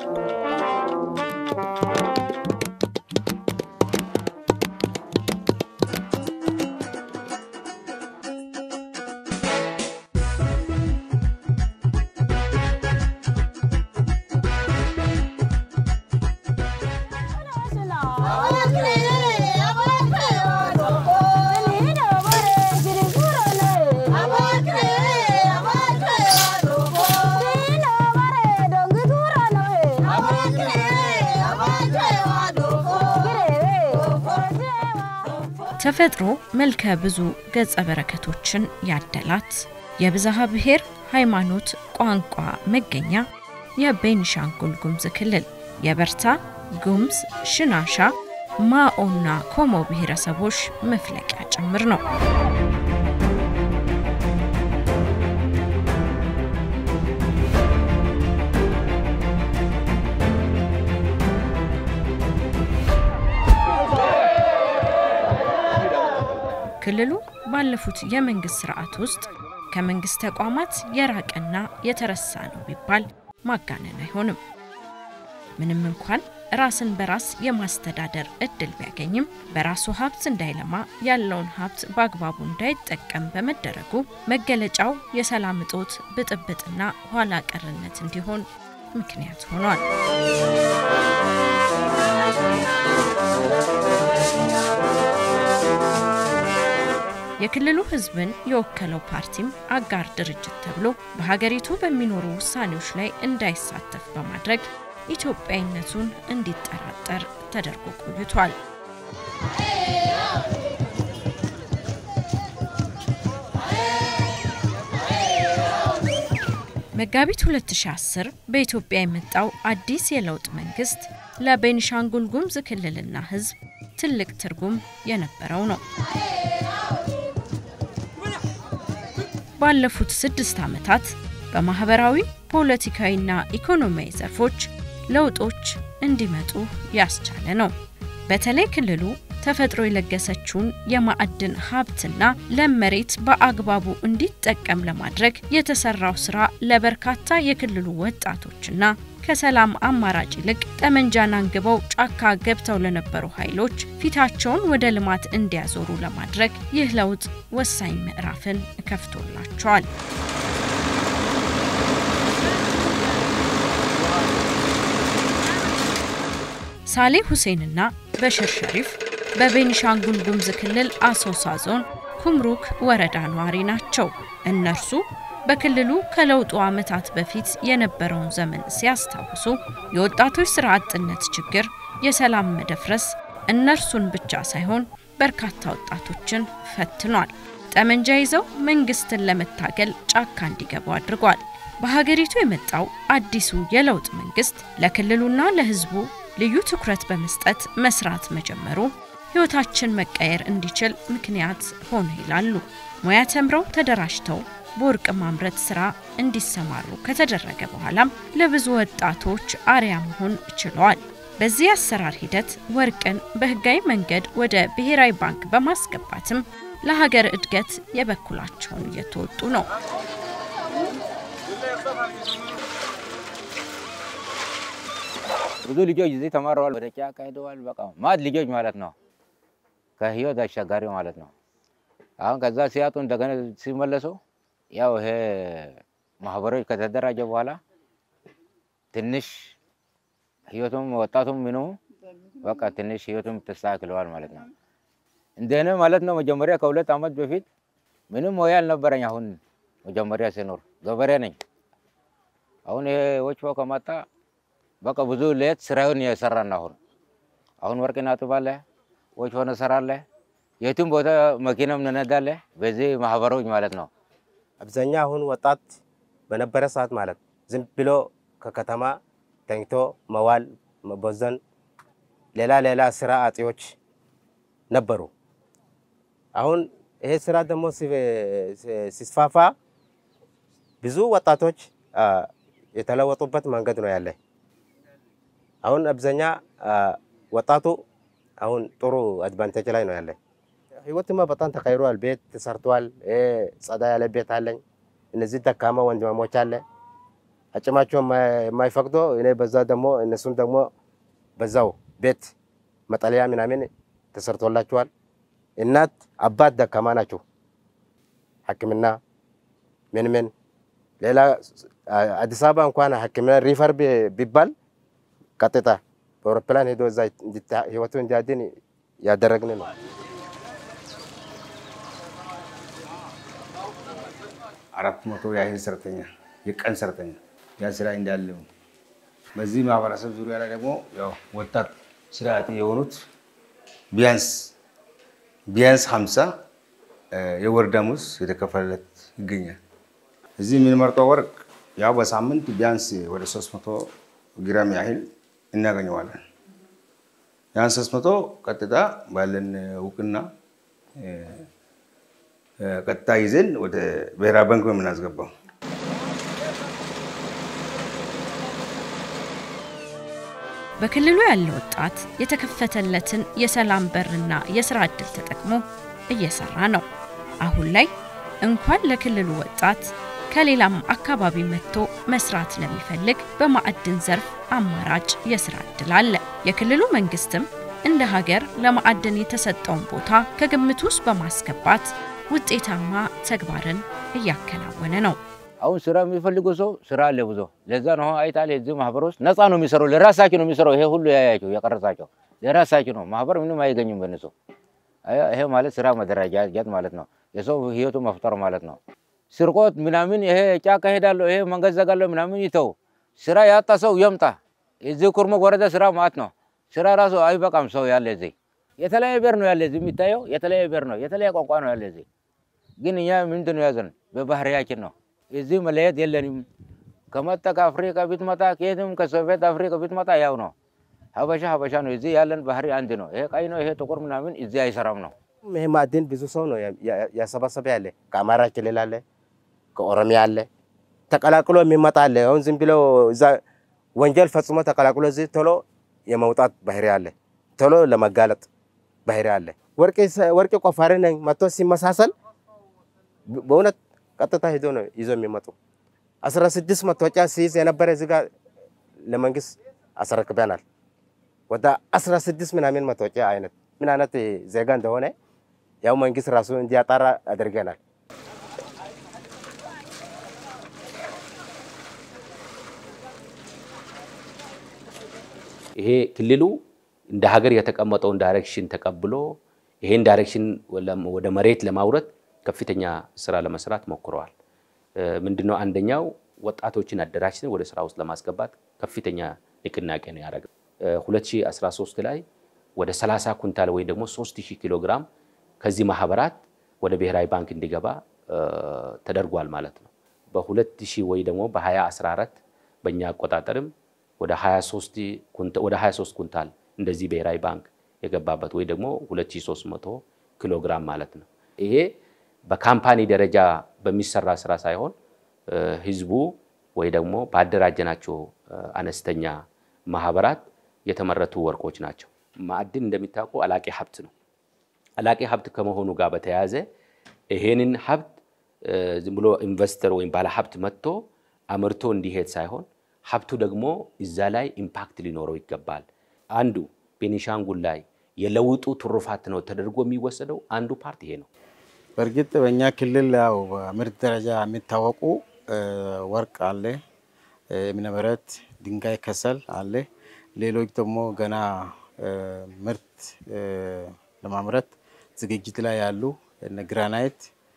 ተፈጥሮ መልከ ብዙ ገጸ በረከቶችን ያደላት የብዝሃ ብሔር ሃይማኖት፣ ቋንቋ መገኛ የቤኒሻንጉል ጉሙዝ ክልል የበርታ ጉሙዝ፣ ሽናሻ፣ ማኦና ኮሞ ብሔረሰቦች መፍለቂያ ጭምር ነው። ክልሉ ባለፉት የመንግስት ስርዓት ውስጥ ከመንግስት ተቋማት የራቀና የተረሳ ነው ቢባል ማጋነን አይሆንም። ምንም እንኳን ራስን በራስ የማስተዳደር እድል ቢያገኝም በራሱ ሀብት እንዳይለማ ያለውን ሀብት በአግባቡ እንዳይጠቀም በመደረጉ መገለጫው የሰላም እጦት፣ ብጥብጥና ኋላ ቀርነት እንዲሆን ምክንያት ሆኗል። የክልሉ ሕዝብን የወከለው ፓርቲም አጋር ድርጅት ተብሎ በሀገሪቱ በሚኖሩ ውሳኔዎች ላይ እንዳይሳተፍ በማድረግ ኢትዮጵያዊነቱን እንዲጠራጠር ተደርጎ ቆይቷል። መጋቢት 2010 በኢትዮጵያ የመጣው አዲስ የለውጥ መንግስት ለቤኒሻንጉል ጉሙዝ ክልልና ሕዝብ ትልቅ ትርጉም የነበረው ነው። ባለፉት ስድስት ዓመታት በማህበራዊ ፖለቲካዊና ኢኮኖሚያዊ ዘርፎች ለውጦች እንዲመጡ ያስቻለ ነው። በተለይ ክልሉ ተፈጥሮ የለገሰችውን የማዕድን ሀብትና ለም መሬት በአግባቡ እንዲጠቀም ለማድረግ የተሰራው ስራ ለበርካታ የክልሉ ወጣቶችና ከሰላም አማራጭ ይልቅ ጠመንጃን አንግበው ጫካ ገብተው ለነበሩ ኃይሎች ፊታቸውን ወደ ልማት እንዲያዞሩ ለማድረግ ይህ ለውጥ ወሳኝ ምዕራፍን ከፍቶላቸዋል። ሳሌ ሁሴንና በሽር ሸሪፍ በቤኒሻንጉል ጉሙዝ ክልል አሶሳ ዞን ኩምሩክ ወረዳ ነዋሪ ናቸው። እነርሱ በክልሉ ከለውጡ ዓመታት በፊት የነበረውን ዘመን ሲያስታውሱ የወጣቶች ስራ አጥነት ችግር፣ የሰላም መደፍረስ እነርሱን ብቻ ሳይሆን በርካታ ወጣቶችን ፈትኗል። ጠመንጃ ይዘው መንግስትን ለመታገል ጫካ እንዲገቡ አድርጓል። በሀገሪቱ የመጣው አዲሱ የለውጥ መንግስት ለክልሉና ለሕዝቡ ልዩ ትኩረት በመስጠት መስራት መጀመሩ ሕይወታችን መቀየር እንዲችል ምክንያት ሆነ ይላሉ። ሙያ ተምረው ተደራጅተው በወርቅ ማምረት ስራ እንዲሰማሩ ከተደረገ በኋላም ለብዙ ወጣቶች አርያ መሆን ችለዋል። በዚህ አሰራር ሂደት ወርቅን በህጋዊ መንገድ ወደ ብሔራዊ ባንክ በማስገባትም ለሀገር እድገት የበኩላቸውን እየተወጡ ነው። ብዙ ልጆች እዚህ ተማረዋል፣ ወደ ጫካ ሄደዋል። በቃ ማት ልጆች ማለት ነው፣ ከህይወት አሻጋሪ ማለት ነው። አሁን ከዛ ሲያጡ እንደገና ሲመለሱ ያው ይሄ ማህበሮች ከተደራጀ በኋላ ትንሽ ህይወቱም ወጣቱም ምኑ በቃ ትንሽ ህይወቱም ተስተካክለዋል ማለት ነው። እንደኔ ማለት ነው። መጀመሪያ ከሁለት ዓመት በፊት ምንም ሙያ አልነበረኝ። አሁን መጀመሪያ ሲኖር ገበሬ ነኝ። አሁን ይሄ ወጭፎ ከመጣ በቃ ብዙ ሌት ስራውን የሰራን አሁን አሁን ወርቅ እናጥባለህ፣ ወጭፎ እንሰራለህ፣ የትም ቦታ መኪናም እንነዳለህ። በዚህ ማህበሮች ማለት ነው። አብዛኛ አሁን ወጣት በነበረ ሰዓት ማለት ዝም ብሎ ከከተማ ተኝቶ መዋል መቦዘን፣ ሌላ ሌላ ስራ አጤዎች ነበሩ። አሁን ይሄ ስራ ደግሞ ሲስፋፋ ብዙ ወጣቶች የተለወጡበት መንገድ ነው ያለ። አሁን አብዛኛ ወጣቱ አሁን ጥሩ አድቫንቴጅ ላይ ነው ያለ። ህይወትማ በጣም ተቀይሯል። ቤት ተሰርቷል። ጸዳ ያለ ቤት አለኝ። እነዚህ ደካማ ወንድማሞች አለ። አጭማቸው የማይፈቅዶ እኔ በዛ ደግሞ እነሱም ደግሞ በዛው ቤት መጠለያ ምናምን ተሰርቶላቸዋል። እናት አባት ደካማ ናቸው። ሕክምና ምን ምን ሌላ አዲስ አበባ እንኳን ሕክምና ሪፈር ቢባል ቀጥታ በአውሮፕላን ሄዶ እዛ ህይወቱ እንዲያድን ያደረግን ነው። አራት መቶ ያህል ሰራተኛ የቀን ሰራተኛ ያ ስራ እንዳለው በዚህ ማህበረሰብ ዙሪያ ላይ ደግሞ ያው ወጣት ስራ አጥ የሆኑት ቢያንስ ቢያንስ ሀምሳ የወር ደመወዝ የተከፈለለት ይገኛል። እዚህ የምንመርጠው ወርቅ ያው በሳምንት ቢያንስ ወደ ሶስት መቶ ግራም ያህል እናገኘዋለን። ያን ሶስት መቶ ቀጥታ ባለን እውቅና ቀጥታ ይዘን ወደ ብሔራዊ ባንክ ነው የምናስገባው። በክልሉ ያለ ወጣት የተከፈተለትን የሰላም በርና የስራ ዕድል ተጠቅሞ እየሰራ ነው። አሁን ላይ እንኳን ለክልሉ ወጣት ከሌላም አካባቢ መጥቶ መስራት ለሚፈልግ በማዕድን ዘርፍ አማራጭ የስራ ዕድል አለ። የክልሉ መንግስትም እንደ ሀገር ለማዕድን የተሰጠውን ቦታ ከግምት ውስጥ በማስገባት ውጤታማ ተግባርን እያከናወነ ነው። አሁን ስራ የሚፈልጉ ሰው ስራ አለ ብዙ። ለዛ ነው አይታል የዚህ ማህበር ውስጥ ነፃ ነው የሚሰራው፣ ለራሳቸው ነው የሚሰራው። ይሄ ሁሉ ያያቸው የቀረጻቸው ለራሳቸው ነው። ማህበር ምንም አይገኝም በነሱ። ይሄ ማለት ስራ መደራጃት ማለት ነው። የሰው ህይወቱ መፍጠር ማለት ነው። ስርቆት ምናምን ይሄ ጫካ ሄዳለሁ ይሄ መንገድ ዘጋለሁ ምናምን ይተው። ስራ ያጣ ሰው ይምጣ። እዚህ ኩርሙክ ወረዳ ስራ ማለት ነው። ስራ ራሱ አይበቃም። ሰው ያለ እዚህ የተለያየ ብሔር ነው ያለ እዚህ የሚታየው የተለያየ ብሔር ነው የተለያየ ቋንቋ ነው ያለ እዚህ። ግን እኛ ምንድን ነው ያዘን በባህሪያችን ነው። እዚህ መለየት የለንም። ከመጣ ከአፍሪካ ብትመጣ ከየትም ከሶቪየት አፍሪካ ብትመጣ ያው ነው። ሀበሻ ሀበሻ ነው። እዚህ ያለን ባህሪ አንድ ነው። ይሄ ቀይ ነው ይሄ ጥቁር ምናምን እዚህ አይሰራም ነው። ይህ ማዕድን ብዙ ሰው ነው ያሰባሰበ ያለ። ከአማራ ክልል አለ፣ ከኦሮሚያ አለ፣ ተቀላቅሎ የሚመጣ አለ። አሁን ዝም ብሎ እዛ ወንጀል ፈጽሞ ተቀላቅሎ እዚህ ቶሎ የመውጣት ባህሪ አለ። ቶሎ ለመጋለጥ ባህሪ አለ። ወርቅ ቆፋሪ ነኝ መጥቶ ሲመሳሰል በእውነት ቀጥታ ሄዶ ነው ይዞ የሚመጡ። አስራ ስድስት መታወቂያ ሲይዝ የነበረ እዚህ ጋር ለመንግስት አስረክበናል። ወደ አስራ ስድስት ምናምን መታወቂያ አይነት ምን አይነት ዜጋ እንደሆነ ያው መንግስት ራሱ እንዲያጣራ አድርገናል። ይሄ ክልሉ እንደ ሀገር የተቀመጠውን ዳይሬክሽን ተቀብሎ ይሄን ዳይሬክሽን ወደ መሬት ለማውረድ ከፍተኛ ስራ ለመስራት ሞክረዋል። ምንድነው አንደኛው ወጣቶችን አደራጅተን ወደ ስራ ውስጥ ለማስገባት ከፍተኛ ንቅናቄ ነው ያደረገው። 2013 ላይ ወደ 30 ኩንታል ወይም ደግሞ 3000 ኪሎ ግራም ከዚህ ማህበራት ወደ ብሔራዊ ባንክ እንዲገባ ተደርጓል ማለት ነው። በ2000 ወይ ደግሞ በ2014 በእኛ አቆጣጠርም ወደ 23 ኩንታል እንደዚህ ብሔራዊ ባንክ የገባበት ወይ ደግሞ 2300 ኪሎ ግራም ማለት ነው። ይሄ በካምፓኒ ደረጃ በሚሰራ ስራ ሳይሆን ህዝቡ ወይ ደግሞ ባደራጀናቸው አነስተኛ ማህበራት የተመረቱ ወርቆች ናቸው። ማዕድን እንደሚታወቀው አላቂ ሀብት ነው። አላቂ ሀብት ከመሆኑ ጋር በተያያዘ ይሄንን ሀብት ዝም ብሎ ኢንቨስተር ወይም ባለ ሀብት መጥቶ አምርቶ እንዲሄድ ሳይሆን ሀብቱ ደግሞ እዛ ላይ ኢምፓክት ሊኖረው ይገባል። አንዱ ቤኒሻንጉል ላይ የለውጡ ትሩፋት ነው ተደርጎ የሚወሰደው አንዱ ፓርት ይሄ ነው። በእርግጥ በእኛ ክልል ያው በምርት ደረጃ የሚታወቁ ወርቅ አለ፣ እምነበረድ፣ ድንጋይ ከሰል አለ። ሌሎች ደግሞ ገና ምርት ለማምረት ዝግጅት ላይ ያሉ እነ ግራናይት፣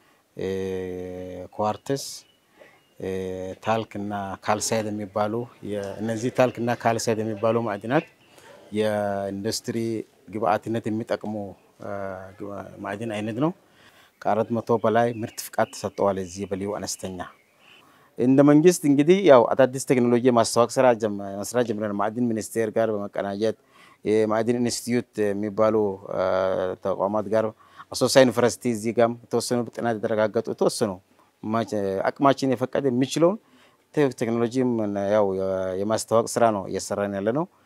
ኳርትስ፣ ታልክ እና ካልሳይድ የሚባሉ እነዚህ ታልክ እና ካልሳይድ የሚባሉ ማዕድናት የኢንዱስትሪ ግብአትነት የሚጠቅሙ ማዕድን አይነት ነው። ከአራት መቶ በላይ ምርት ፍቃድ ተሰጠዋል። እዚህ በልዩ አነስተኛ እንደ መንግስት እንግዲህ ያው አዳዲስ ቴክኖሎጂ ማስተዋወቅ ስራ መስራት ጀምረን ማዕድን ሚኒስቴር ጋር በመቀናጀት የማዕድን ኢንስቲትዩት የሚባሉ ተቋማት ጋር አሶሳ ዩኒቨርሲቲ እዚህ ጋም የተወሰኑ ጥናት የተረጋገጡ የተወሰኑ አቅማችን የፈቀደ የሚችለውን ቴክኖሎጂም ያው የማስተዋወቅ ስራ ነው እየሰራን ያለ ነው።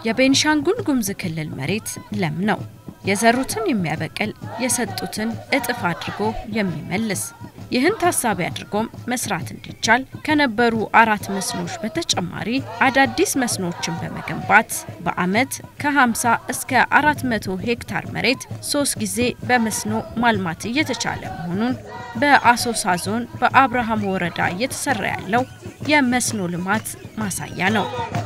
የቤንሻንጉል ጉሙዝ ክልል መሬት ለም ነው። የዘሩትን የሚያበቅል የሰጡትን እጥፍ አድርጎ የሚመልስ ይህን ታሳቢ አድርጎም መስራት እንዲቻል ከነበሩ አራት መስኖዎች በተጨማሪ አዳዲስ መስኖዎችን በመገንባት በዓመት ከ50 እስከ 400 ሄክታር መሬት ሶስት ጊዜ በመስኖ ማልማት እየተቻለ መሆኑን በአሶሳ ዞን በአብርሃም ወረዳ እየተሰራ ያለው የመስኖ ልማት ማሳያ ነው።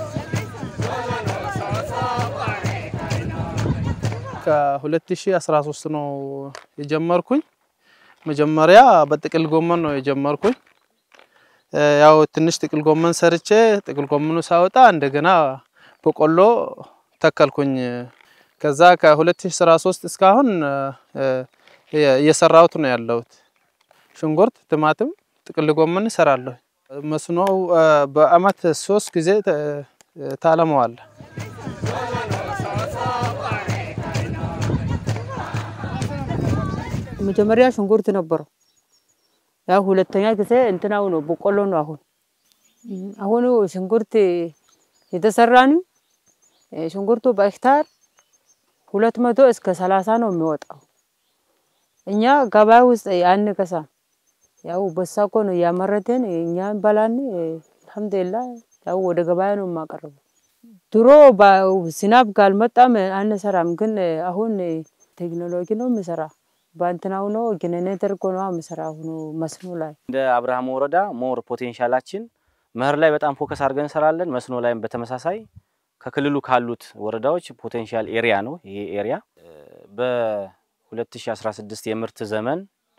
ከ2013 ነው የጀመርኩኝ። መጀመሪያ በጥቅል ጎመን ነው የጀመርኩኝ። ያው ትንሽ ጥቅል ጎመን ሰርቼ ጥቅል ጎመኑ ሳወጣ እንደገና በቆሎ ተከልኩኝ። ከዛ ከ2013 እስካሁን እየሰራሁት ነው ያለሁት። ሽንኩርት፣ ቲማቲም፣ ጥቅል ጎመን እሰራለሁ። መስኖው በአመት ሶስት ጊዜ ታለመዋል። መጀመሪያ ሽንኩርት ነበረው። ያው ሁለተኛ ጊዜ እንትናው ነው በቆሎ ነው። አሁን አሁኑ ሽንኩርት የተሰራን ሽንኩርቱ በሄክታር ሁለት መቶ እስከ ሰላሳ ነው የሚወጣው። እኛ ገበያ ውስጥ አንገዛም። ያው በሳኮ ነው እያመረተን እኛ እንበላን። አልሐምዱሊላህ ያው ወደ ገበያ ነው የማቀርበው። ድሮ ዝናብ ካልመጣም አንሰራም፣ ግን አሁን ቴክኖሎጂ ነው የምሰራ በእንትናው ነው ጀነሬተር እኮ ነው የምሰራው ነው መስኖ ላይ እንደ አብርሃም ወረዳ ሞር ፖቴንሻላችን መኸር ላይ በጣም ፎከስ አድርገን እንሰራለን። መስኖ ላይም በተመሳሳይ ከክልሉ ካሉት ወረዳዎች ፖቴንሻል ኤሪያ ነው ይሄ ኤሪያ። በ2016 የምርት ዘመን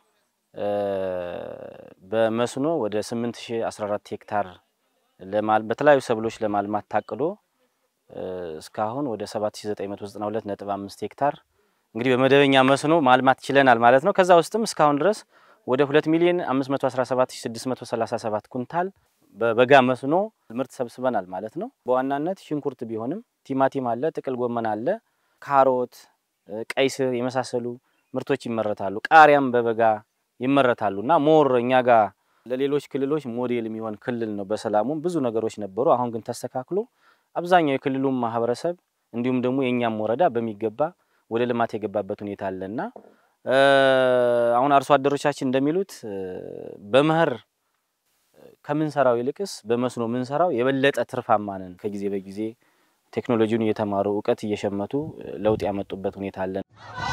በመስኖ ወደ 8014 ሄክታር በተለያዩ ሰብሎች ለማልማት ታቅዶ እስካሁን ወደ 7992.5 ሄክታር እንግዲህ በመደበኛ መስኖ ማልማት ችለናል ማለት ነው። ከዛ ውስጥም እስካሁን ድረስ ወደ 2 ሚሊዮን 517637 ኩንታል በበጋ መስኖ ምርት ሰብስበናል ማለት ነው። በዋናነት ሽንኩርት ቢሆንም ቲማቲም አለ፣ ጥቅል ጎመን አለ፣ ካሮት፣ ቀይ ስር የመሳሰሉ ምርቶች ይመረታሉ። ቃሪያም በበጋ ይመረታሉ እና ሞር እኛ ጋር ለሌሎች ክልሎች ሞዴል የሚሆን ክልል ነው። በሰላሙም ብዙ ነገሮች ነበሩ። አሁን ግን ተስተካክሎ አብዛኛው የክልሉም ማህበረሰብ እንዲሁም ደግሞ የእኛም ወረዳ በሚገባ ወደ ልማት የገባበት ሁኔታ አለና አሁን አርሶ አደሮቻችን እንደሚሉት በመኸር ከምንሰራው ይልቅስ በመስኖ ምንሰራው የበለጠ ትርፋማ ነን። ከጊዜ በጊዜ ቴክኖሎጂውን እየተማሩ እውቀት እየሸመቱ ለውጥ ያመጡበት ሁኔታ አለን።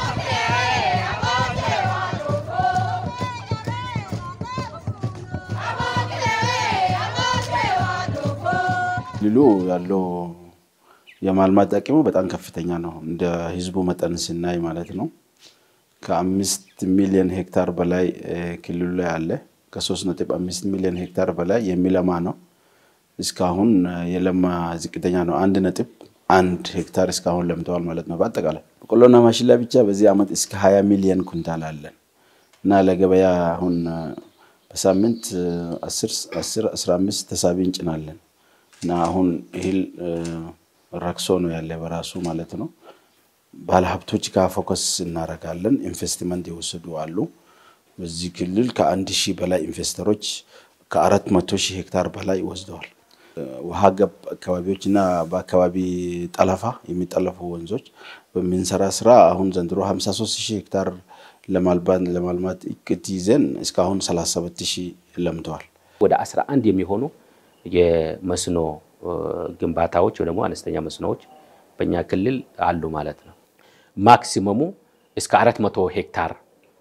ክልሉ ያለው የማልማት አቅሙ በጣም ከፍተኛ ነው። እንደ ህዝቡ መጠን ስናይ ማለት ነው። ከአምስት ሚሊዮን ሄክታር በላይ ክልሉ ላይ አለ። ከሶስት ነጥብ አምስት ሚሊዮን ሄክታር በላይ የሚለማ ነው። እስካሁን የለማ ዝቅተኛ ነው። አንድ ነጥብ አንድ ሄክታር እስካሁን ለምተዋል ማለት ነው። በአጠቃላይ በቆሎና ማሽላ ብቻ በዚህ ዓመት እስከ ሀያ ሚሊዮን ኩንታል አለን እና ለገበያ አሁን በሳምንት አስር አስራ አምስት ተሳቢ እንጭናለን እና አሁን እህል ረክሶ ነው ያለ በራሱ ማለት ነው። ባለሀብቶች ጋር ፎከስ እናደርጋለን። ኢንቨስትመንት የወሰዱ አሉ። በዚህ ክልል ከአንድ ሺህ በላይ ኢንቨስተሮች ከአራት መቶ ሺህ ሄክታር በላይ ወስደዋል። ውሃ ገብ አካባቢዎች እና በአካባቢ ጠለፋ የሚጠለፉ ወንዞች በምንሰራ ስራ አሁን ዘንድሮ 53 ሺህ ሄክታር ለማልማት እቅድ ይዘን እስካሁን 37 ሺህ ለምተዋል። ወደ 11 የሚሆኑ የመስኖ ግንባታዎች ወይ ደግሞ አነስተኛ መስኖዎች በእኛ ክልል አሉ ማለት ነው። ማክሲመሙ እስከ 400 ሄክታር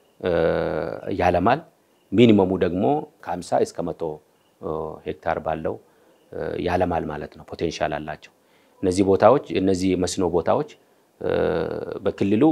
ያለማል። ሚኒመሙ ደግሞ ከ50 እስከ 100 ሄክታር ባለው ያለማል ማለት ነው። ፖቴንሻል አላቸው እነዚህ ቦታዎች እነዚህ መስኖ ቦታዎች በክልሉ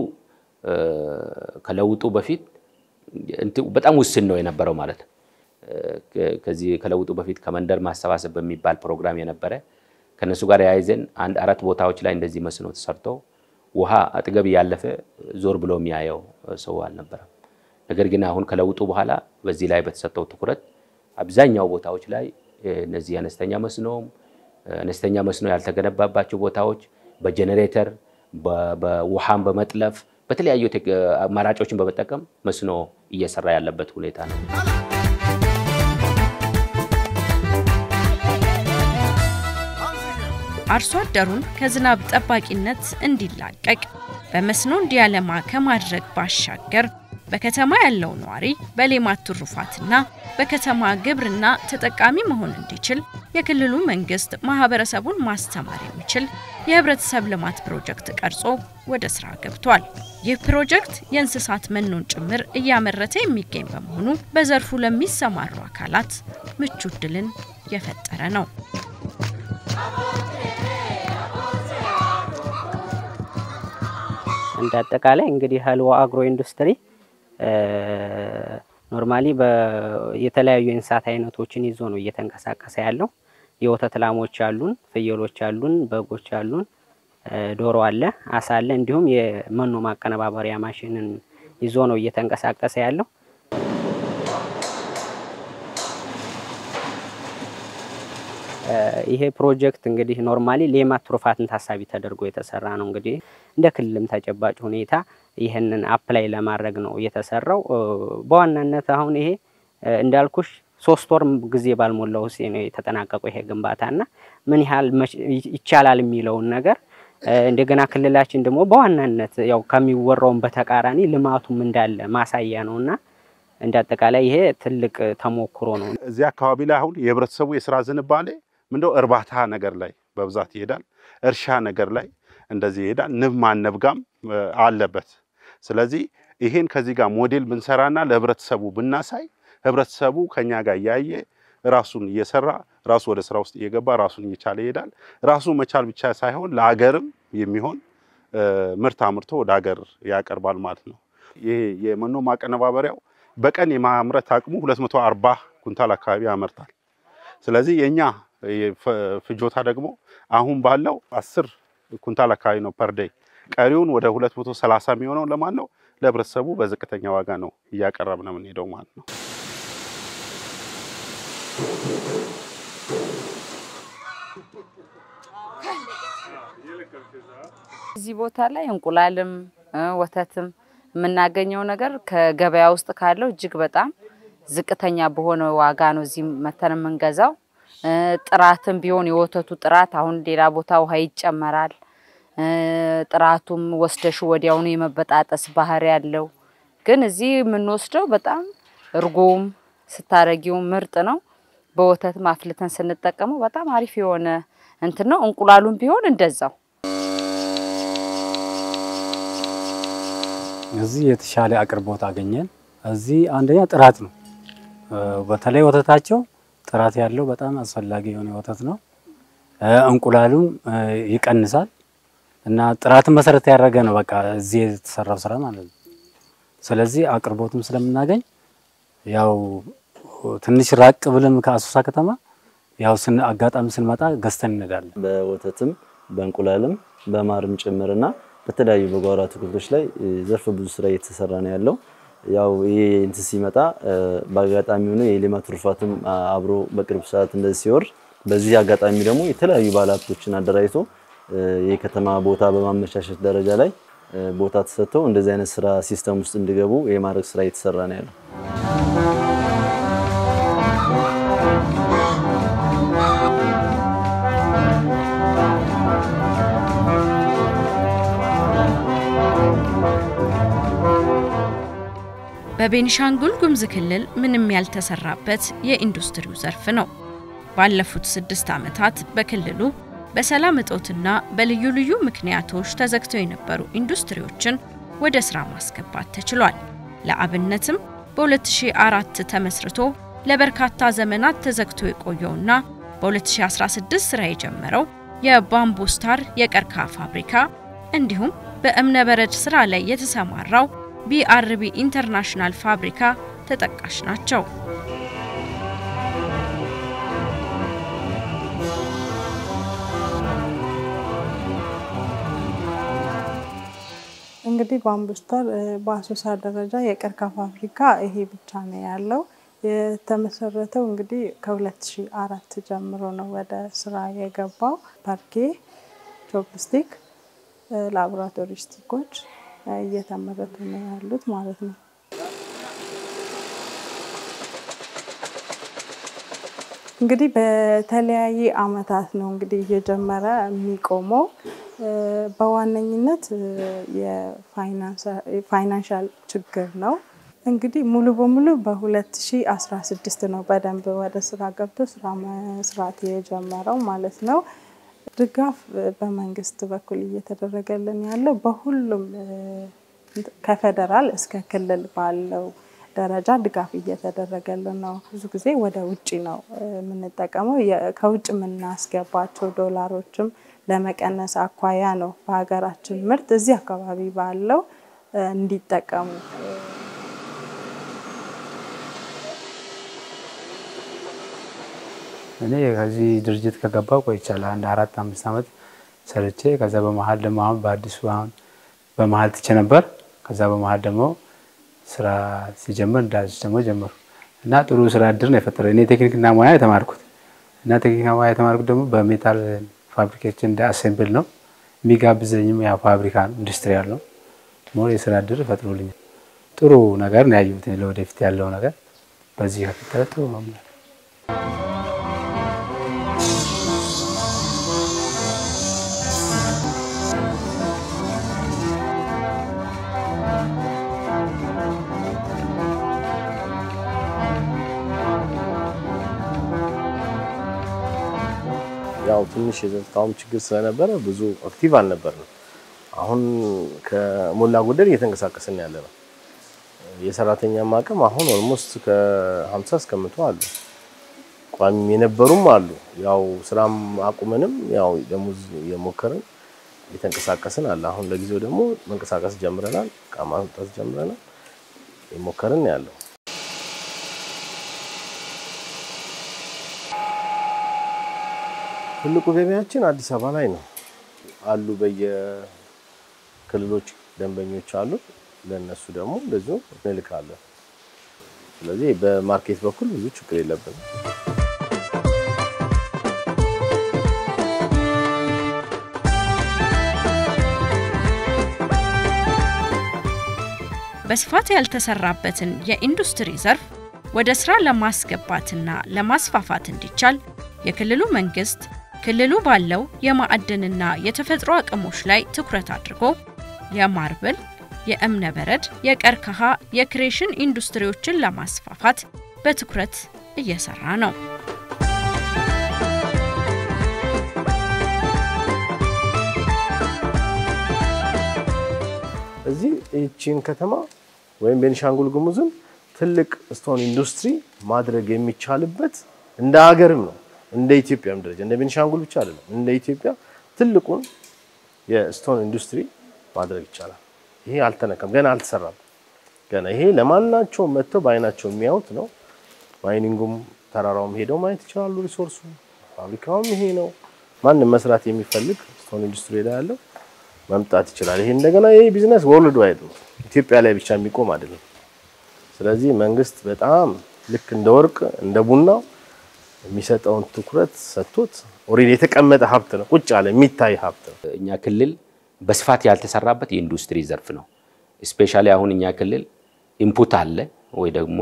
ከለውጡ በፊት በጣም ውስን ነው የነበረው ማለት ነው። ከዚህ ከለውጡ በፊት ከመንደር ማሰባሰብ በሚባል ፕሮግራም የነበረ ከነሱ ጋር የያይዘን አንድ አራት ቦታዎች ላይ እንደዚህ መስኖ ተሰርቶ ውሃ አጠገብ እያለፈ ዞር ብሎ የሚያየው ሰው አልነበረም። ነገር ግን አሁን ከለውጡ በኋላ በዚህ ላይ በተሰጠው ትኩረት አብዛኛው ቦታዎች ላይ እነዚህ አነስተኛ መስኖም አነስተኛ መስኖ ያልተገነባባቸው ቦታዎች በጄኔሬተር በውሃን በመጥለፍ በተለያዩ አማራጮችን በመጠቀም መስኖ እየሰራ ያለበት ሁኔታ ነው። አርሶ አደሩን ከዝናብ ጠባቂነት እንዲላቀቅ በመስኖ እንዲያለማ ከማድረግ ባሻገር በከተማ ያለው ነዋሪ በሌማት ትሩፋትና በከተማ ግብርና ተጠቃሚ መሆን እንዲችል የክልሉ መንግስት ማህበረሰቡን ማስተማር የሚችል የህብረተሰብ ልማት ፕሮጀክት ቀርጾ ወደ ስራ ገብቷል። ይህ ፕሮጀክት የእንስሳት መኖን ጭምር እያመረተ የሚገኝ በመሆኑ በዘርፉ ለሚሰማሩ አካላት ምቹ እድልን የፈጠረ ነው። እንደ አጠቃላይ እንግዲህ ሀልዋ አግሮ ኢንዱስትሪ ኖርማሊ የተለያዩ የእንስሳት አይነቶችን ይዞ ነው እየተንቀሳቀሰ ያለው። የወተት ላሞች አሉን፣ ፍየሎች አሉን፣ በጎች አሉን፣ ዶሮ አለ፣ አሳ አለ፣ እንዲሁም የመኖ ማቀነባበሪያ ማሽንን ይዞ ነው እየተንቀሳቀሰ ያለው። ይሄ ፕሮጀክት እንግዲህ ኖርማሊ ሌማት ትሩፋትን ታሳቢ ተደርጎ የተሰራ ነው። እንግዲህ እንደ ክልልም ተጨባጭ ሁኔታ ይህንን አፕላይ ለማድረግ ነው የተሰራው። በዋናነት አሁን ይሄ እንዳልኩሽ ሶስት ወር ጊዜ ባልሞላው ውስጥ ነው የተጠናቀቀው ይሄ ግንባታና ምን ያህል ይቻላል የሚለውን ነገር እንደገና ክልላችን ደግሞ በዋናነት ያው ከሚወራውን በተቃራኒ ልማቱም እንዳለ ማሳያ ነውና እንደ አጠቃላይ ይሄ ትልቅ ተሞክሮ ነው። እዚህ አካባቢ ላይ አሁን የህብረተሰቡ የስራ ዝንባሌ ምንድነው እርባታ ነገር ላይ በብዛት ይሄዳል። እርሻ ነገር ላይ እንደዚህ ይሄዳል። ንብ ማነብ ጋም አለበት። ስለዚህ ይሄን ከዚህ ጋር ሞዴል ብንሰራና ለህብረተሰቡ ብናሳይ ህብረተሰቡ ከኛ ጋር እያየ ራሱን እየሰራ ራሱ ወደ ስራ ውስጥ እየገባ ራሱን እየቻለ ይሄዳል። ራሱ መቻል ብቻ ሳይሆን ለሀገርም የሚሆን ምርት አምርቶ ወደ ሀገር ያቀርባል ማለት ነው። ይሄ የመኖ ማቀነባበሪያው በቀን የማምረት አቅሙ 240 ኩንታል አካባቢ ያመርታል። ስለዚህ የኛ ፍጆታ ደግሞ አሁን ባለው 10 ኩንታል አካባቢ ነው ፐር ዴይ። ቀሪውን ወደ 230 የሚሆነው ለማን ነው? ለህብረተሰቡ በዝቅተኛ ዋጋ ነው እያቀረብን የምንሄደው ማለት ነው። እዚህ ቦታ ላይ እንቁላልም ወተትም የምናገኘው ነገር ከገበያ ውስጥ ካለው እጅግ በጣም ዝቅተኛ በሆነ ዋጋ ነው እዚህ መተን የምንገዛው። ጥራትም ቢሆን የወተቱ ጥራት አሁን ሌላ ቦታ ውሃ ይጨመራል። ጥራቱም ወስደሽ ወዲያውኑ የመበጣጠስ ባህሪ ያለው፣ ግን እዚህ የምንወስደው በጣም እርጎም ስታረጊው ምርጥ ነው። በወተት ማፍልተን ስንጠቀመው በጣም አሪፍ የሆነ እንትን ነው። እንቁላሉም ቢሆን እንደዛው እዚህ የተሻለ አቅርቦት አገኘን። እዚህ አንደኛ ጥራት ነው። በተለይ ወተታቸው ጥራት ያለው በጣም አስፈላጊ የሆነ ወተት ነው። እንቁላሉም ይቀንሳል እና ጥራትን መሰረት ያደረገ ነው። በቃ እዚህ የተሰራው ስራ ማለት ነው። ስለዚህ አቅርቦትም ስለምናገኝ ያው ትንሽ ራቅ ብለን ከአሶሳ ከተማ ያው ስን አጋጣሚ ስንመጣ ገዝተን እንሄዳለን። በወተትም በእንቁላልም በማርም ጭምርና በተለያዩ በጓሮ አትክልቶች ላይ ዘርፈ ብዙ ስራ እየተሰራ ነው ያለው። ያው ይሄ እንትን ሲመጣ በአጋጣሚ ሆኖ የሌማት ትሩፋትም አብሮ በቅርብ ሰዓት እንደዚህ ሲወርድ በዚህ አጋጣሚ ደግሞ የተለያዩ ባለሀብቶችን አደራጅቶ የከተማ ቦታ በማመቻቸት ደረጃ ላይ ቦታ ተሰጥተው እንደዚህ አይነት ስራ ሲስተም ውስጥ እንዲገቡ የማድረግ ስራ እየተሰራ ነው ያለው። በቤኒሻንጉል ጉሙዝ ክልል ምንም ያልተሰራበት የኢንዱስትሪው ዘርፍ ነው። ባለፉት ስድስት ዓመታት በክልሉ በሰላም እጦትና በልዩ ልዩ ምክንያቶች ተዘግተው የነበሩ ኢንዱስትሪዎችን ወደ ሥራ ማስገባት ተችሏል። ለአብነትም በ2004 ተመስርቶ ለበርካታ ዘመናት ተዘግቶ የቆየውና በ2016 ሥራ የጀመረው የባምቡ ስታር የቀርከሃ ፋብሪካ እንዲሁም በእብነበረድ ሥራ ላይ የተሰማራው ቢአርቢ ኢንተርናሽናል ፋብሪካ ተጠቃሽ ናቸው። እንግዲህ ባምቡስታር በአሶሳ ደረጃ የቀርከሃ ፋብሪካ ይሄ ብቻ ነው ያለው። የተመሰረተው እንግዲህ ከ2004 ጀምሮ ነው ወደ ስራ የገባው። ፓርኬ፣ ቾፕስቲክ፣ ላቦራቶሪ ስቲኮች እየተመረቱ ነው ያሉት ማለት ነው። እንግዲህ በተለያየ አመታት ነው እንግዲህ እየጀመረ የሚቆመው። በዋነኝነት የፋይናንሻል ችግር ነው። እንግዲህ ሙሉ በሙሉ በ2016 ነው በደንብ ወደ ስራ ገብቶ ስራ መስራት የጀመረው ማለት ነው። ድጋፍ በመንግስት በኩል እየተደረገልን ያለው በሁሉም ከፌደራል እስከ ክልል ባለው ደረጃ ድጋፍ እየተደረገልን ነው። ብዙ ጊዜ ወደ ውጭ ነው የምንጠቀመው። ከውጭ የምናስገባቸው ዶላሮችም ለመቀነስ አኳያ ነው በሀገራችን ምርት እዚህ አካባቢ ባለው እንዲጠቀሙ እኔ ከዚህ ድርጅት ከገባው ቆይቻለሁ። አንድ አራት አምስት ዓመት ሰርቼ ከዛ በመሀል ደግሞ አሁን በአዲሱ አሁን በመሀል ትቼ ነበር። ከዛ በመሀል ደግሞ ስራ ሲጀምር እንዳዲስ ደግሞ ጀመሩ እና ጥሩ ስራ እድል ነው የፈጠረ። እኔ ቴክኒክና ሙያ የተማርኩት እና ቴክኒክና ሙያ የተማርኩት ደግሞ በሜታል ፋብሪኬሽን እንደ አሴምብል ነው። የሚጋብዘኝም ያ ፋብሪካ ነው፣ ኢንዱስትሪያል ነው። ሞር የስራ እድል ፈጥሮልኛል። ጥሩ ነገር ነው ያየሁት። ለወደፊት ያለው ነገር በዚህ ከቀጠለ ጥሩ ነው። ያው ትንሽ የጸጥታውም ችግር ስለነበረ ብዙ አክቲቭ አልነበርንም። አሁን ከሞላ ጎደል እየተንቀሳቀስን ያለ ነው። የሰራተኛም አቅም አሁን ኦልሞስት ከ50 እስከ መቶ አሉ። ቋሚ የነበሩም አሉ። ያው ስራም አቁመንም ያው ደሞዝ እየሞከርን እየተንቀሳቀስን አለ። አሁን ለጊዜው ደግሞ መንቀሳቀስ ጀምረናል። እቃ ማምጣት ጀምረናል። የሞከርን ያለው ትልቁ ገበያችን አዲስ አበባ ላይ ነው አሉ። በየክልሎች ደንበኞች አሉ። ለእነሱ ደግሞ እንደዚሁ እንልካለን። ስለዚህ በማርኬት በኩል ብዙ ችግር የለብንም። በስፋት ያልተሰራበትን የኢንዱስትሪ ዘርፍ ወደ ስራ ለማስገባትና ለማስፋፋት እንዲቻል የክልሉ መንግስት ክልሉ ባለው የማዕድንና የተፈጥሮ አቅሞች ላይ ትኩረት አድርጎ የማርብል፣ የእብነ በረድ፣ የቀርከሃ፣ የክሬሽን ኢንዱስትሪዎችን ለማስፋፋት በትኩረት እየሰራ ነው። እዚህ ይህቺን ከተማ ወይም ቤኒሻንጉል ጉሙዝን ትልቅ ስቶን ኢንዱስትሪ ማድረግ የሚቻልበት እንደ ሀገርም ነው እንደ ኢትዮጵያም ደረጃ እንደ ቤኒሻንጉል ብቻ አይደለም፣ እንደ ኢትዮጵያ ትልቁን የስቶን ኢንዱስትሪ ማድረግ ይቻላል። ይሄ አልተነካም፣ ገና አልተሰራም። ገና ይሄ ለማናቸው መጥተው በአይናቸው የሚያዩት ነው። ማይኒንጉም ተራራውም ሄደው ማየት ይችላሉ። ሪሶርሱ ፋብሪካውም ይሄ ነው። ማንም መስራት የሚፈልግ ስቶን ኢንዱስትሪ ላይ ያለው መምጣት ይችላል። ይሄ እንደገና ይሄ ቢዝነስ ወርልድ ዋይድ ነው፣ ኢትዮጵያ ላይ ብቻ የሚቆም አይደለም። ስለዚህ መንግስት በጣም ልክ እንደ ወርቅ እንደ ቡናው የሚሰጠውን ትኩረት ሰጥቶት ኦልሬዲ የተቀመጠ ሀብት ነው፣ ቁጭ ያለ የሚታይ ሀብት ነው። እኛ ክልል በስፋት ያልተሰራበት የኢንዱስትሪ ዘርፍ ነው። ስፔሻሊ አሁን እኛ ክልል ኢንፑት አለ ወይ ደግሞ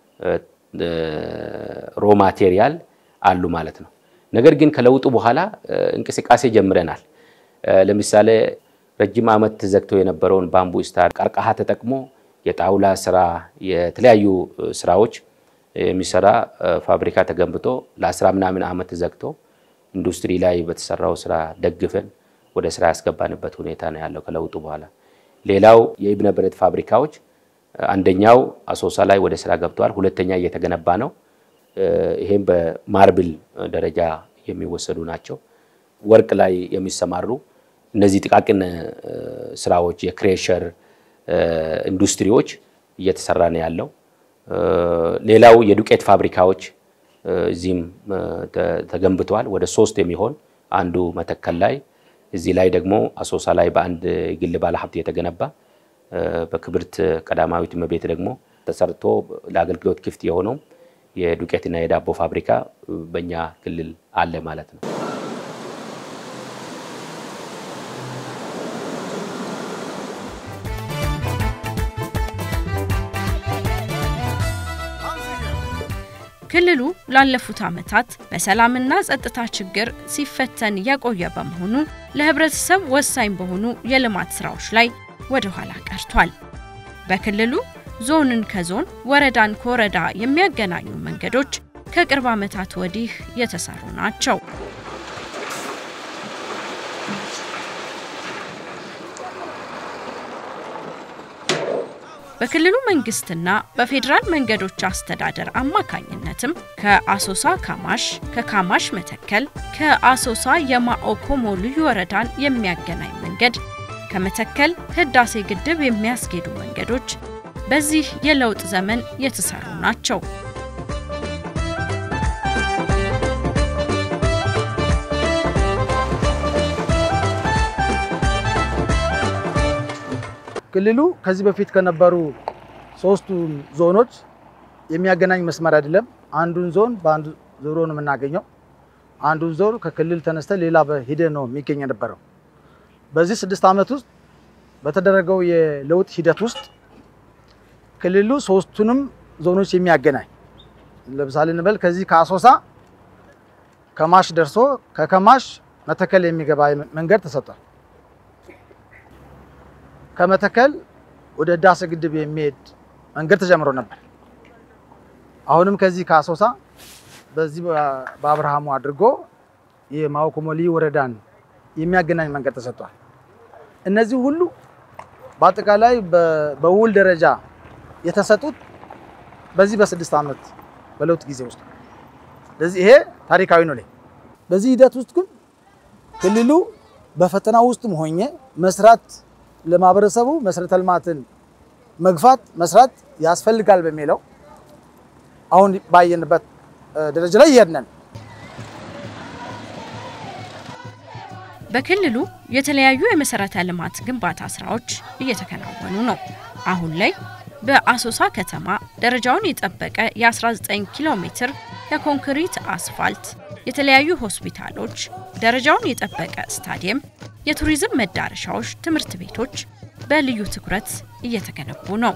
ሮ ማቴሪያል አሉ ማለት ነው። ነገር ግን ከለውጡ በኋላ እንቅስቃሴ ጀምረናል። ለምሳሌ ረጅም ዓመት ዘግቶ የነበረውን ባምቡ ስታር ቀርከሃ ተጠቅሞ የጣውላ ስራ፣ የተለያዩ ስራዎች የሚሰራ ፋብሪካ ተገንብቶ ለአስራ ምናምን ዓመት ዘግቶ ኢንዱስትሪ ላይ በተሰራው ስራ ደግፈን ወደ ስራ ያስገባንበት ሁኔታ ነው ያለው ከለውጡ በኋላ። ሌላው የእብነ በረድ ፋብሪካዎች አንደኛው አሶሳ ላይ ወደ ስራ ገብተዋል። ሁለተኛ እየተገነባ ነው። ይሄም በማርብል ደረጃ የሚወሰዱ ናቸው። ወርቅ ላይ የሚሰማሩ እነዚህ ጥቃቅን ስራዎች የክሬሸር ኢንዱስትሪዎች እየተሰራ ነው ያለው። ሌላው የዱቄት ፋብሪካዎች እዚህም ተገንብተዋል። ወደ ሶስት የሚሆን አንዱ መተከል ላይ፣ እዚህ ላይ ደግሞ አሶሳ ላይ በአንድ ግል ባለሀብት የተገነባ በክብርት ቀዳማዊት እመቤት ደግሞ ተሰርቶ ለአገልግሎት ክፍት የሆነው የዱቄትና የዳቦ ፋብሪካ በእኛ ክልል አለ ማለት ነው። ክልሉ ላለፉት ዓመታት በሰላምና ጸጥታ ችግር ሲፈተን የቆየ በመሆኑ ለህብረተሰብ ወሳኝ በሆኑ የልማት ስራዎች ላይ ወደ ኋላ ቀርቷል። በክልሉ ዞንን ከዞን ወረዳን ከወረዳ የሚያገናኙ መንገዶች ከቅርብ ዓመታት ወዲህ የተሰሩ ናቸው። በክልሉ መንግስትና በፌዴራል መንገዶች አስተዳደር አማካኝነትም ከአሶሳ ካማሽ፣ ከካማሽ መተከል፣ ከአሶሳ የማኦኮሞ ልዩ ወረዳን የሚያገናኝ መንገድ፣ ከመተከል ህዳሴ ግድብ የሚያስጌዱ መንገዶች በዚህ የለውጥ ዘመን የተሰሩ ናቸው። ክልሉ ከዚህ በፊት ከነበሩ ሶስቱ ዞኖች የሚያገናኝ መስመር አይደለም። አንዱን ዞን በአንዱ ዞሮ ነው የምናገኘው። አንዱን ዞን ከክልል ተነስተ ሌላ በሂደ ነው የሚገኝ የነበረው። በዚህ ስድስት ዓመት ውስጥ በተደረገው የለውጥ ሂደት ውስጥ ክልሉ ሶስቱንም ዞኖች የሚያገናኝ ለምሳሌ እንበል ከዚህ ከአሶሳ ከማሽ ደርሶ ከከማሽ መተከል የሚገባ መንገድ ተሰጥቷል። ከመተከል ወደ ህዳሴ ግድብ የሚሄድ መንገድ ተጀምሮ ነበር። አሁንም ከዚህ ከአሶሳ በዚህ በአብርሃሙ አድርጎ የማኦኮሞ ልዩ ወረዳን የሚያገናኝ መንገድ ተሰጥቷል። እነዚህ ሁሉ በአጠቃላይ በውል ደረጃ የተሰጡት በዚህ በስድስት ዓመት በለውጥ ጊዜ ውስጥ ስለዚህ ይሄ ታሪካዊ ነው። በዚህ ሂደት ውስጥ ግን ክልሉ በፈተና ውስጥም ሆኜ መስራት ለማህበረሰቡ መሰረተ ልማትን መግፋት መስራት ያስፈልጋል በሚለው አሁን ባየንበት ደረጃ ላይ እየሄድን በክልሉ የተለያዩ የመሰረተ ልማት ግንባታ ስራዎች እየተከናወኑ ነው። አሁን ላይ በአሶሳ ከተማ ደረጃውን የጠበቀ የ19 ኪሎ ሜትር የኮንክሪት አስፋልት፣ የተለያዩ ሆስፒታሎች፣ ደረጃውን የጠበቀ ስታዲየም፣ የቱሪዝም መዳረሻዎች፣ ትምህርት ቤቶች በልዩ ትኩረት እየተገነቡ ነው።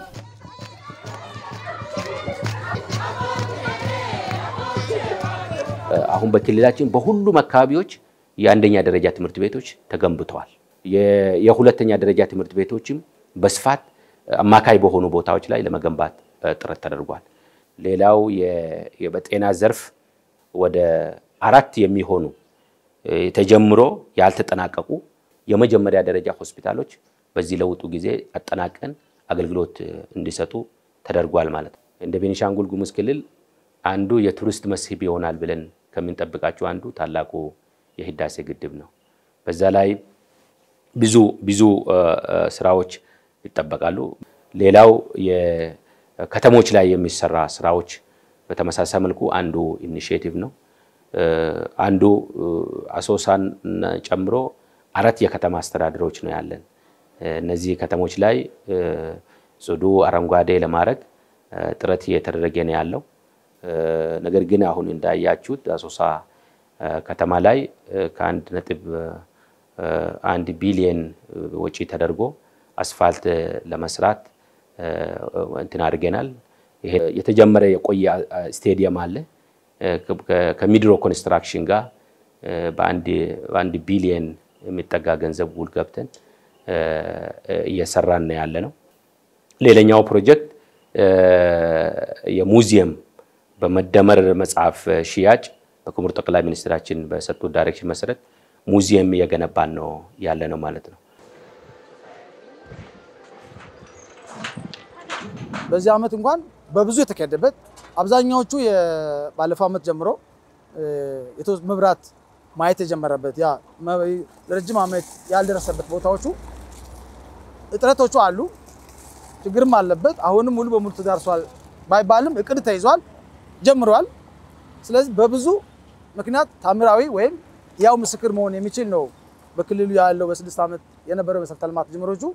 አሁን በክልላችን በሁሉም አካባቢዎች የአንደኛ ደረጃ ትምህርት ቤቶች ተገንብተዋል። የሁለተኛ ደረጃ ትምህርት ቤቶችም በስፋት አማካይ በሆኑ ቦታዎች ላይ ለመገንባት ጥረት ተደርጓል። ሌላው በጤና ዘርፍ ወደ አራት የሚሆኑ ተጀምሮ ያልተጠናቀቁ የመጀመሪያ ደረጃ ሆስፒታሎች በዚህ ለውጡ ጊዜ አጠናቀን አገልግሎት እንዲሰጡ ተደርጓል ማለት ነው። እንደ ቤኒሻንጉል ጉሙዝ ክልል አንዱ የቱሪስት መስህብ ይሆናል ብለን ከምንጠብቃቸው አንዱ ታላቁ የህዳሴ ግድብ ነው። በዛ ላይ ብዙ ብዙ ስራዎች ይጠበቃሉ። ሌላው የከተሞች ላይ የሚሰራ ስራዎች በተመሳሳይ መልኩ አንዱ ኢኒሽቲቭ ነው። አንዱ አሶሳን ጨምሮ አራት የከተማ አስተዳደሮች ነው ያለን። እነዚህ ከተሞች ላይ ጽዱ አረንጓዴ ለማድረግ ጥረት እየተደረገ ነው ያለው። ነገር ግን አሁን እንዳያችሁት አሶሳ ከተማ ላይ ከአንድ ነጥብ አንድ ቢሊየን ወጪ ተደርጎ አስፋልት ለመስራት እንትን አድርገናል። ይሄ የተጀመረ የቆየ ስቴዲየም አለ። ከሚድሮ ኮንስትራክሽን ጋር በአንድ ቢሊየን የሚጠጋ ገንዘብ ውል ገብተን እየሰራን ነው ያለ ነው። ሌላኛው ፕሮጀክት የሙዚየም በመደመር መጽሐፍ ሽያጭ በክቡር ጠቅላይ ሚኒስትራችን በሰጡት ዳይሬክሽን መሰረት ሙዚየም እየገነባን ነው ያለ ነው ማለት ነው። በዚህ ዓመት እንኳን በብዙ የተካሄደበት አብዛኛዎቹ ባለፈው ዓመት ጀምሮ መብራት ማየት የጀመረበት ያ ረጅም ዓመት ያልደረሰበት ቦታዎቹ እጥረቶቹ አሉ፣ ችግርም አለበት። አሁንም ሙሉ በሙሉ ተዳርሷል ባይባልም እቅድ ተይዟል፣ ጀምረዋል። ስለዚህ በብዙ ምክንያት ታምራዊ ወይም ያው ምስክር መሆን የሚችል ነው በክልሉ ያለው በስድስት ዓመት የነበረው መሰረተ ልማት ጅምሮቹ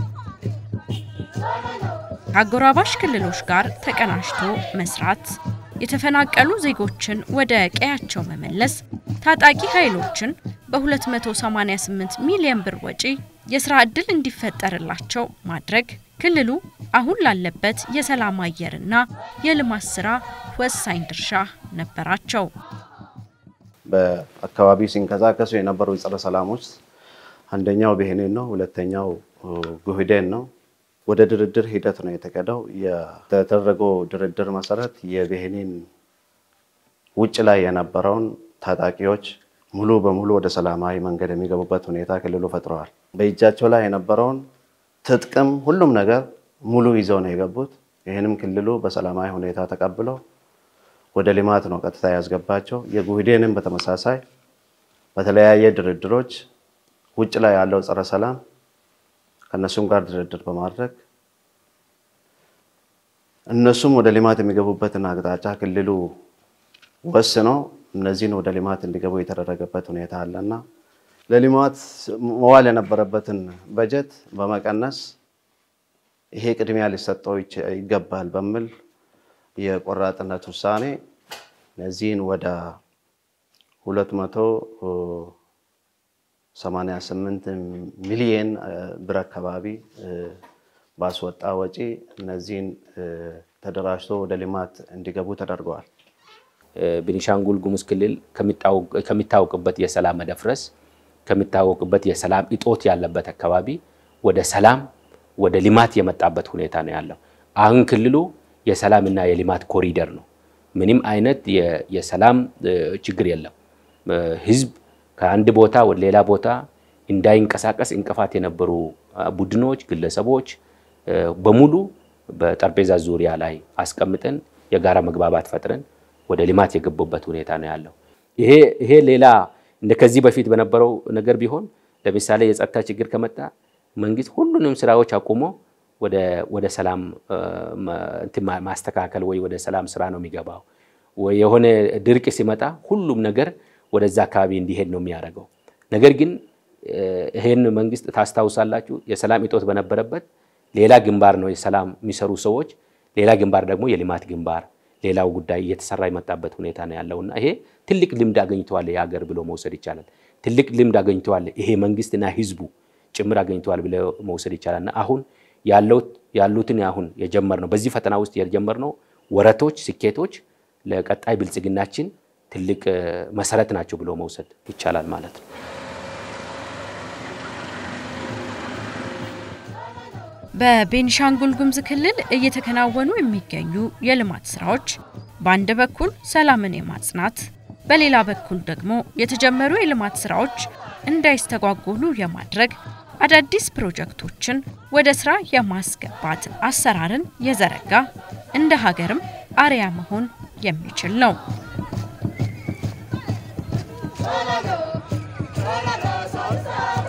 ከአጎራባሽ ክልሎች ጋር ተቀናጅቶ መስራት፣ የተፈናቀሉ ዜጎችን ወደ ቀያቸው መመለስ፣ ታጣቂ ኃይሎችን በ288 ሚሊዮን ብር ወጪ የስራ ዕድል እንዲፈጠርላቸው ማድረግ፣ ክልሉ አሁን ላለበት የሰላም አየርና የልማት ስራ ወሳኝ ድርሻ ነበራቸው። በአካባቢው ሲንቀሳቀሱ የነበሩ ጸረ ሰላሞች አንደኛው ብሄኔን ነው፣ ሁለተኛው ጉህዴን ነው። ወደ ድርድር ሂደት ነው የተቀደው። የተደረገው ድርድር መሰረት የብሄኔን ውጭ ላይ የነበረውን ታጣቂዎች ሙሉ በሙሉ ወደ ሰላማዊ መንገድ የሚገቡበት ሁኔታ ክልሉ ፈጥረዋል። በእጃቸው ላይ የነበረውን ትጥቅም ሁሉም ነገር ሙሉ ይዘው ነው የገቡት። ይህንም ክልሉ በሰላማዊ ሁኔታ ተቀብለው ወደ ልማት ነው ቀጥታ ያስገባቸው። የጉህዴንም በተመሳሳይ በተለያየ ድርድሮች ውጭ ላይ ያለው ጸረ ሰላም ከእነሱም ጋር ድርድር በማድረግ እነሱም ወደ ልማት የሚገቡበትን አቅጣጫ ክልሉ ወስኖ እነዚህን ወደ ልማት እንዲገቡ የተደረገበት ሁኔታ አለና ለልማት መዋል የነበረበትን በጀት በመቀነስ ይሄ ቅድሚያ ሊሰጠው ይገባል በሚል የቆራጥነት ውሳኔ እነዚህን ወደ 288 ሚሊየን ብር አካባቢ ባስወጣ ወጪ እነዚህን ተደራጅቶ ወደ ልማት እንዲገቡ ተደርገዋል። ቤኒሻንጉል ጉሙዝ ክልል ከሚታወቅበት የሰላም መደፍረስ ከሚታወቅበት የሰላም እጦት ያለበት አካባቢ ወደ ሰላም ወደ ልማት የመጣበት ሁኔታ ነው ያለው። አሁን ክልሉ የሰላምና የልማት ኮሪደር ነው። ምንም አይነት የሰላም ችግር የለም። ህዝብ ከአንድ ቦታ ወደ ሌላ ቦታ እንዳይንቀሳቀስ እንቅፋት የነበሩ ቡድኖች፣ ግለሰቦች በሙሉ በጠረጴዛ ዙሪያ ላይ አስቀምጠን የጋራ መግባባት ፈጥረን ወደ ልማት የገቡበት ሁኔታ ነው ያለው። ይሄ ይሄ ሌላ እንደ ከዚህ በፊት በነበረው ነገር ቢሆን ለምሳሌ የጸጥታ ችግር ከመጣ መንግስት ሁሉንም ስራዎች አቁሞ ወደ ሰላም ማስተካከል ወይ ወደ ሰላም ስራ ነው የሚገባው። ወይ የሆነ ድርቅ ሲመጣ ሁሉም ነገር ወደዛ አካባቢ እንዲሄድ ነው የሚያደርገው። ነገር ግን ይሄን መንግስት ታስታውሳላችሁ፣ የሰላም እጦት በነበረበት ሌላ ግንባር ነው የሰላም የሚሰሩ ሰዎች፣ ሌላ ግንባር ደግሞ የልማት ግንባር ሌላው ጉዳይ እየተሰራ የመጣበት ሁኔታ ነው ያለውና ይሄ ትልቅ ልምድ አገኝተዋል የሀገር ብሎ መውሰድ ይቻላል። ትልቅ ልምድ አገኝተዋል ይሄ መንግስትና ህዝቡ ጭምር አገኝተዋል ብሎ መውሰድ ይቻላልና አሁን ያሉትን አሁን የጀመርነው በዚህ ፈተና ውስጥ የጀመርነው ወረቶች፣ ስኬቶች ለቀጣይ ብልጽግናችን ትልቅ መሰረት ናቸው ብሎ መውሰድ ይቻላል ማለት ነው። በቤኒሻንጉል ጉሙዝ ክልል እየተከናወኑ የሚገኙ የልማት ስራዎች በአንድ በኩል ሰላምን የማጽናት በሌላ በኩል ደግሞ የተጀመሩ የልማት ስራዎች እንዳይስተጓጎሉ የማድረግ አዳዲስ ፕሮጀክቶችን ወደ ስራ የማስገባት አሰራርን የዘረጋ እንደ ሀገርም አርያ መሆን የሚችል ነው። Solo, solo, solo,